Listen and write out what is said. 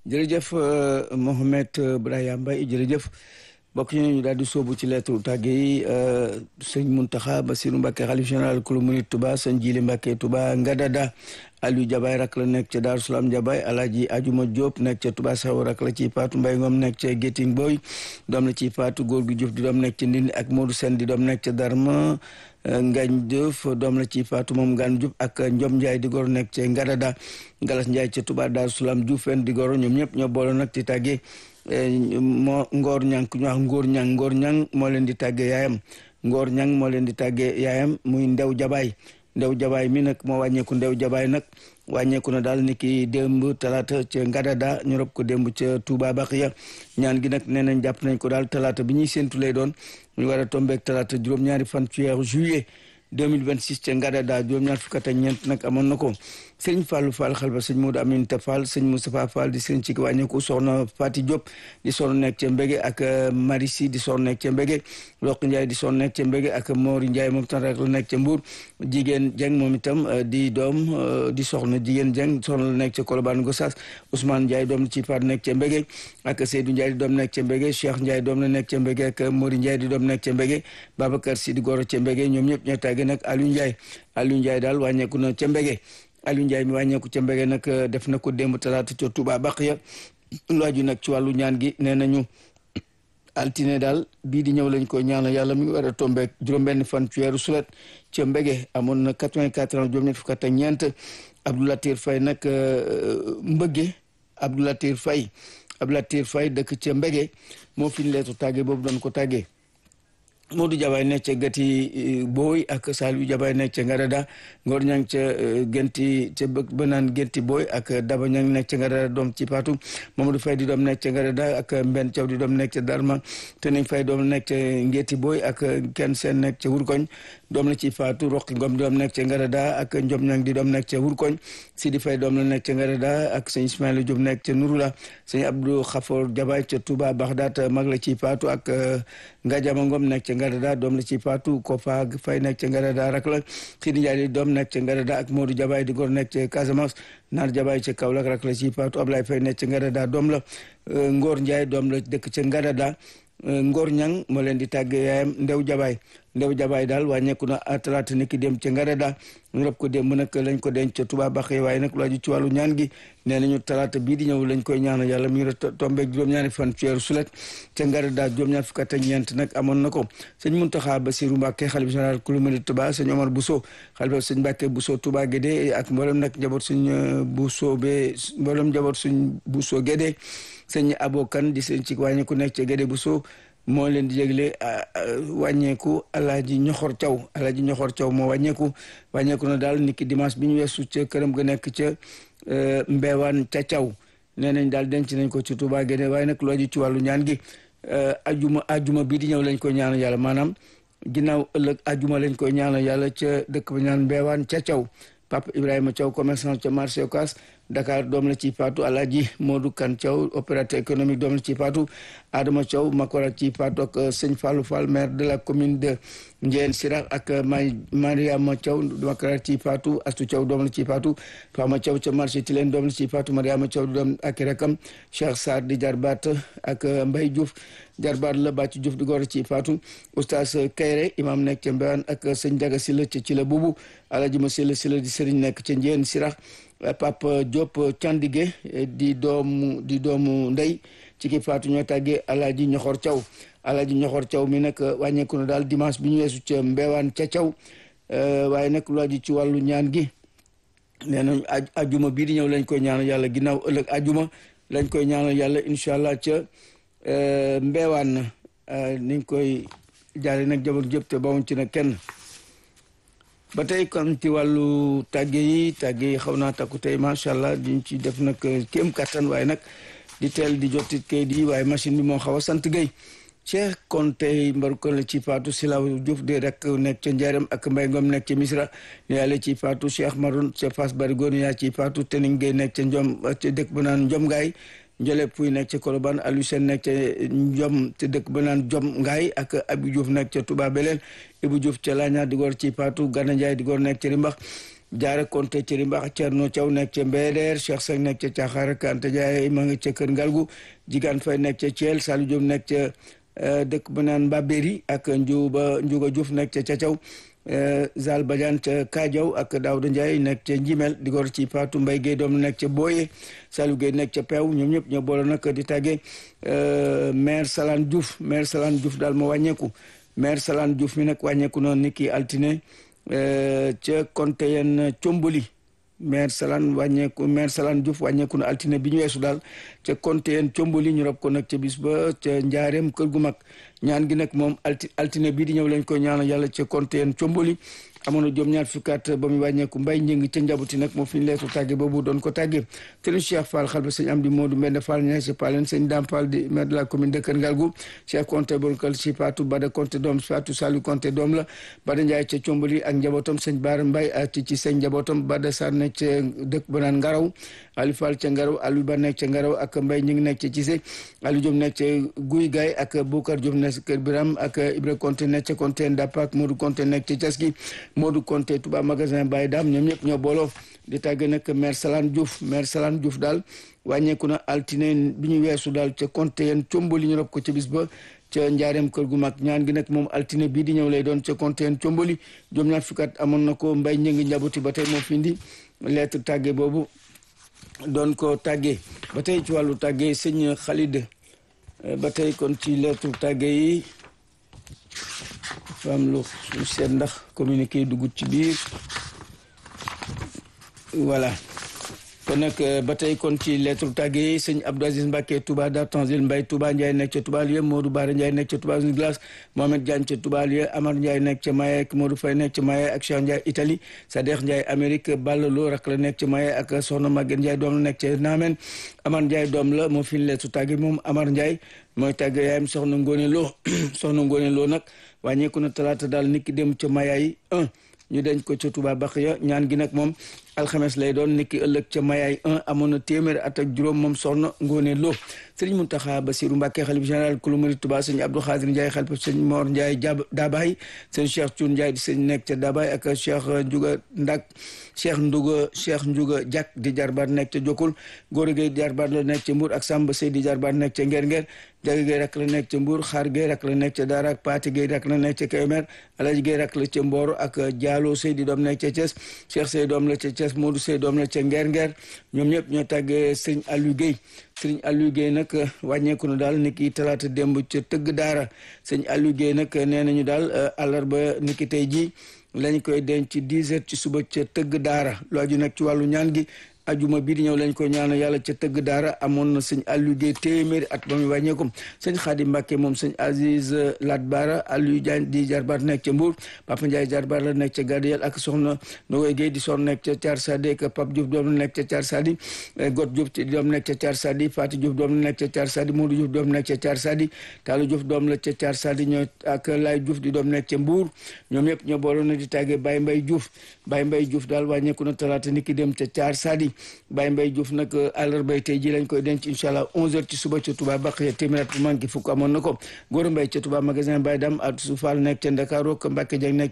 jërëjëf Mohamed Brahima Mbaye jërëjëf mbokk ñu ñu daal di sóobu ci lettre tàgge yi sëñ Muntaxa Basiru Mbàkke xalif général kulu murit Touba sëñ Jili Mbàkke Touba Ngadada Aliou Jabaay rak la nekk ca Daaru Salaam Jabaay Alaaji Ajuma Diop nekk ca Touba Saw rak la ci Paatu Mbay Ngom nekk ca Géting Boy doom la ci Paatu góor gu Diouf di doom nekk ca Ndindi ak Modou Sen di doom nekk ca Darma Ngañ Diouf doom la ci Paatu moom Ngaan Diouf ak Njom Njaay di goro nekk ca Ngadada Galas Njaay ca Touba Daaru Salaam Diouf fen di goro ñoom ñëpp ñoo boole nag ci tàggee moo ngoor ñang ku ñu wax ngóor ñang ngóor ñang moo leen di tàggee yaayam ngóor ñang moo leen di tàggee yaayam muy ndew jabaay ndew jabaay mi nag moo wàññeeku ndew jabaay nag wàññeeku na daal ni ki démb talaata ca Ngadada ñu rob ko démb ca Touba Baxiya ñaan gi nag nee nañ jàpp nañ ko daal talaata bi ñuy séntu lay doon ñu war a tombeek talaata juróom-ñaari fan ci weeru juillet 2026 ca Ngadada juróom-ñaar fukk ak ñeent nag amoon na ko sëñ Fallou Fall xalba sëñ Modou Aminta Fall sëñ Moustapha Fall di sëñ ci wàññeeku soxna Fati Diop di soxna nekk ca Mbege ak Marisi di soxna nekk ca Mbege Roq Ndiaye di soxna nekk ca Mbege ak Mori Ndiaye moom tam rek la nekk ca Mbour jigéen Dieng moom itam di doom di soxna jigéen Dieng soxna la nekk ca Colobane Gossas Ousmane Ndiaye doom ci Faat nekk ca Mbege ak Seydou Ndiaye di doom nekk ca Mbege Cheikh Ndiaye doom la nekk ca Mbege ak Mori Ndiaye di doom nekk ca Mbege Babacar Si di goro ca Mbege ñoom ñëpp ñoo tàgge nag Aliou Ndiaye Aliou Ndiaye daal wàññeeku na ca Mbege Aliou Ndiaye mi wàññeeku ca mbege nag def na ko démb talaata ca Touba Baxiya lu aju nag ci wàllu ñaan gi nee nañu altine daal bii di ñëw lañ ko ñaanal yàlla mi ngi war a tombeek juróom-benn fan ci weeru sulet ca mbege amoon na 84 ans juróom-ñett fukk ak ñeent Abdoulatir Faye nag mbëgge Abdoulatir Faye Abdoulatir Faye dëkk ca mbege moo fi ñu leetu tàgge boobu doon ko tàggee Modou Jabaay nekk ca gati booy ak Saliou Jabaay nekk ca Ngadada Ngor ñang ca genti ca ba naan genti booy ak Daba ñang nekk ca Ngadada doom ci Paatu Mamadou Fay di doom nekk ca Ngadada ak Mbenn Thiaw di doom nekk ca Darma te nañ fay doom nekk ca ngeti booy ak kenn seen nekk ca Wurkoñ doom la ci Faatu Roqi Ngom di doom nekk ca Ngadada ak Njom ñang di doom nekk ca Wurkoñ Sidi Fay doom la nekk ca Ngadada ak sëñ Ismaïla Diop nekk ca Nurula sëñ Abdou Khafor Jabaay ca Touba Bagdad mag la ci Faatu ak Ngajama Ngom nekk ca Ngadada doom la ci Faatu Kofa Fay nekk ca Ngadada rak la Sidi Ndiaye doom nekk ca Ngadada ak Modou Jabaay di góor nekk ca Casamance Naar Jabaay ca Kaolack rak la ci Faatu Ablaye Fay nekk ca Ngadada doom la Ngor Ndiaye doom la dëkk ca Ngadada Ngor Ñang moo leen di tàgge yaayam Ndew Jabaay Ndew Jabaay daal wàññeeku na talaata ni ki dem ca Ngadada ñu rob ko démb nag lañ ko denc ca Touba Baxee waaye nag lu aju ci wàllu ñaan gi nee nañu talaata bii di ñëw lañ koy ñaanal yàlla mi ngi tombeeg juróom-ñaari fan ci weeru sulet ca Ngadada juróom-ñaar fukk ak ñeent nag amoon na ko sëñ Muntaxa Basiru Mbàkke xalifa général kulu murid Touba sëñ Omar Bousso xalifa sëñ Mbàkke Bousso Touba Guédé ak mboolem nag njaboot suñ Bousso be mboolem njaboot suñ Bousso Guédé sëñ Abokan di sëñ ci wàññi ku nekk ca Guédé Bousso moo leen di jégle wàññeeku alaaji ñoxor caw alaaji ñoxor caw moo wàññeeku wàññeeku na daal niki dimanche bi ñu weesu ca këram ga nekk ca mbeewaan ca caw nee nañ daal denc nañ ko ci Touba Guédé waaye nag looju ci wàllu ñaan gi ajuma ajuma bii di ñëw lañ koy ñaanal yàlla maanaam ginnaaw ëllëg ajuma lañ koy ñaanal yàlla ca dëkk ba ñaan mbeewaan ca caw Papa Ibrahima Thiaw commerçant ca marché Ocass Dakar doom la ci Fatou Alaaji Modou Kan Thiaw opérateur économique doom la ci Fatou Adama Thiaw Makora ci Fatou ak Sëñ Fallou Fall maire de la commune de Ndiène Sirak ak May Mariama Thiaw Makora ci Fatou Astou Thiaw doom la ci Fatou Fama Thiaw ca marché Tilène doom la ci Fatou Mariama Thiaw doom ak rakam Cheikh Sarr di jarbaat ak Mbaye Diouf jarbaat la bàcc Diouf di góor ci Fatou Oustaz Kayre imam nekk ca Mbéwane ak sëñ Jaga Silla ca ci la bubu Alaaji ma Silla Silla di sëriñ nekk ca Ndiène Sirak Papa Diop Candige di doomu di doomu ndey ci ki faatu ñoo tàggee Alaaji Ñoxor Thiaw Alaaji Ñoxor Thiaw mi nag wàññeeku na daal dimanche bi ñu weesu ca Mbewaan ca Thiaw waaye nag lu aju ci wàllu ñaan gi nee nañ ajuma bii di ñëw lañ koy ñaanal yàlla ginnaaw ëllëg ajuma lañ koy ñaanal yàlla incha allah ca Mbewaan niñ koy jaare nag jabar jëpp te bawuñ ci nag kenn ba tey kon ci wàllu tàgge yi tàgge yi xaw naa takku tey macha allah diñ ci def nag kéem kattan waaye nag di teel di jotit kayit yi waaye machine bi moo xaw a sant gay Cheikh Konte mbaru kon la ci faatu Silaw Diouf de rek nekk ca Njaareem ak Mbay Ngom nekk ca Misra ne yàlla ci faatu Cheikh Maroon ca Fass Barigo yaa ci faatu Tening Gay nekk ca Njom ca dëkk ba naan Njom Ngaay Njole Puy nekk ca Kolobaan Aliou Sène nekk ca Njom te dëkk ba naan Jom Ngaay ak Abi Diouf nekk ca Touba Belel Ibu Diouf ca Laaña di góor ci faatu Gana Njaay di góor nekk ca Rimbax Jaara Konte ca Rimbax Cerno Thiaw nekk ca Mbeder Cheikh Seck nekk ca Caaxaar Kante Jaay ma nga ca Kër Ngalgu Jigaan Fay nekk ca Thiel Saliou Diop nekk ca dëkk ba naan Mbabéri ak Njuuba Njuuga Diouf nekk ca Cacaw Zal Badiane ca Kadiaw ak Daouda Ndiaye nekk ca Njimel di gor ci Fatou Mbaye Guèye doom nekk ca Boye Saliou Guèye nekk ca Peew ñoom ñëpp ñoo boole nag di tàggee maire Salane Diouf maire Salane Diouf daal moo wàññeeku maire Salane Diouf mi nag wàññeeku noonu ni ki altine ca Konteyen Comboli maire Salane wàññeeku maire Salane Diouf wàññeeku na altine bi ñu weesu daal ca Konteyen Comboli ñu rob ko nag ca bis ba ca njaareem kër gu mag ñaan gi nag moom alti altine bii di ñëw lañ ko ñaanal yàlla ca Konteyen Comboli amoon na juróom ñaar fukkaat ba muy wàññeeku mbay njëng ca njabuti nag moo fi ñu leetu tàgge boobu doon ko tàgge sëriñ Cheikh Fall xal ba sëñ Amdi Modou Mbende Fall ñaa si Palen sëñ Dame Fall di maire de la commune de Kër Ngalgu Cheikh Konté bolkal si Fatou Bada Konté doom Fatou Saliou Konté doom la Bada Ndiaye ca Combali ak njabootam sëñ Baara Mbay ak ci ci sëñ njabootam Bada Sarr nekk ca dëkk ba naan Ngaraw Aliou Fall ca Ngaraw Aliou Ba nekk ca Ngaraw ak Mbay ñu ngi nekk ca Cissé Aliou Diop nekk ca Guy Gaay ak Boucar Diop nekk Kër Biram ak Ibra Konté nekk ca Konté Ndap ak Modou Konté nekk ca Caski Modou Konté Touba magasin Baye Dam ñoom ñëpp ñoo booloo di tàgg nag maire Salane Diouf maire Salane Diouf daal wàññeeku na altine bi ñu weesu daal ca Konté yeen comboli ñu rob ko ca bis ba ca njaareem kër gu mag ñaan gi nag moom altine bii di ñëw lay doon ca Konté yeen comboli juróom ñaar fukkat amoon na ko mbay njëngi njabuti ba tey moo fi indi lettre tàgge boobu doon ko tàggee ba tey ci wàllu tàggee sëñ Khalid ba tey kon ci lettre tàgge yi dafa am lu lu seet ndax communiqué yi dugg ci biir voilà kon nag ba tey kon ci lettre tàgge yi sëñ Abdou Aziz Mbacke Touba Dar Tanzil Mbaye Touba Ndiaye nekk ca Touba Lieu Modou Bara Ndiaye nekk ca Touba Glace Mohamed Diagne ca Touba Lieu Amar Ndiaye nekk ca Maye ak Modou Faye nekk ca Maye ak Cheikh Ndiaye Italie Sadekh Ndiaye Amérique Balla Lo rak la nekk ca Maye ak Soxna Maguette Ndiaye doom la nekk ca Namen Amar Ndiaye doom la moo fi lettre tàgge moom Amar Ndiaye mooy tàgge yaayam Soxna Ngone Lo Soxna Ngone Lo nag wàññeeku na talaata daal niki dem ca Mayaay 1 ñu denc ko ca Touba Baxiya ñaan gi nag moom alxames lay doon niki ëllëg ca Mayaay 1 amoon na téeméer at ak juróom moom soxna Ngone Lo sëriñ Muntaxa Basiru Mbàkke xalif général kulu murid Touba sëñ Abdou Xaadir Ndiaye xalif sëñ Mor Ndiaye jab Dabaay sëñ Cheikh Thioune Ndiaye di sëñ nekk ca Dabaay ak Cheikh Ndiouga Ndak Cheikh Ndiouga Cheikh Ndiouga Diak di jarbaat nekk ca Jokul Góor Gueye jarbaat la nekk ca Mbour ak Samba Sey di jarbaat nekk ca Nger Nger Jaga Gueye rak la nekk ca Mbour Xaar Gueye rak la nekk ca Daara ak Paati Gueye rak la nekk ca Kaymer Alaji Gueye rak la ca Mboro ak Diallo Sey di doom nekk ca Thiès Cheikh Sey doom la ca Thiès Modou Sey doom la ca Nger Nger ñoom ñëpp ñoo tàggee sëñ Aliou Gueye sëñ Aliou Gueye nag wàññeeku na daal niki talaata démb ca tëgg daara sëñ Aliou Gueye nag nee nañu daal àllarba niki tey jii lañ koy denc ci dix heures ci suba ca tëgg daara lu aju nag ci wàllu ñaan gi ajuma bii di ñëw lañ ko ñaanal yàlla ca tëgg daara amoon na sëñ Aliou Gueye téeméeri at ba muy wàññeeku sëñ Xaadim Mbàkke moom sëñ Aziz Lat Bara Aliou Diagne di jarbaat nekk ca Mbour Papa Ndiaye jarbaat la nekk ca Gadeyel ak soxna Nogoy Gueye di soxna nekk ca Thiar Sadi ak Pape Diouf doom la nekk ca Thiar Sadi Got Diouf doom nekk ca Thiar Sadi Fatou Diouf doom la nekk ca Thiar Sadi Modou Diouf doom nekk ca Thiar Sadi Tallou Diouf doom la ca Thiar Sadi ñoo ak Lay Diouf di doom nekk ca Mbour ñoom ñëpp ñoo booloon na di tàggee Baye Mbaye Diouf Baye Mbaye Diouf daal wàññeeku na talaata ni ki dem ca Thiar Sadi Baye Mbaye Diouf nag àllarbay tey ji lañ koy denc incha allah 11h ci suba ca Touba Baxiya téeméer bu manqué fukk amoon na ko Gora Mbaye ca Touba magasin Baye Dam ak su Fall nekk ca Ndakaaru ak Mbacke Dieng nekk